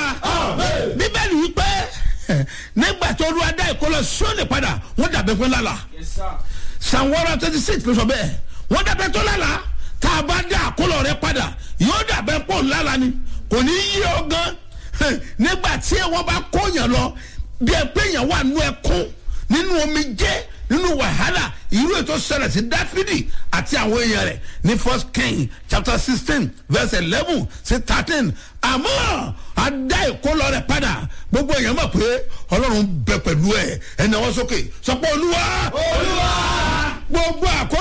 bíbélì wípé nígbà tó olúwa dá ìkólọ sóòlì padà wọ́n dàbẹ̀ pé lálà psalm one hundred twenty six ló sọ bẹ́ẹ̀ wọ́n dàbẹ̀ tó lálà tá a bá dá àkólọ rẹ padà yóò dàbẹ̀ pọ̀ lálà ni kò ní yí ọ gan nígbà tí wọ́n bá kóyàn lọ bí ẹ pé yàn wà nú ẹkún nínú omi jẹ́ nínú wàhálà irú ètò ṣẹlẹ̀ sí dáfídì àti àwọn èèyàn rẹ̀ ní first king chapter sixteen verse eleven sí thirteen àmọ́ adá ìkólọ rẹ̀ padà gbogbo èèyàn mọ̀ pé ọlọ́run bẹ pẹ̀lú ẹ̀ ẹ̀ náwó sókè sọ pé olúwa olúwa gbogbo àkó.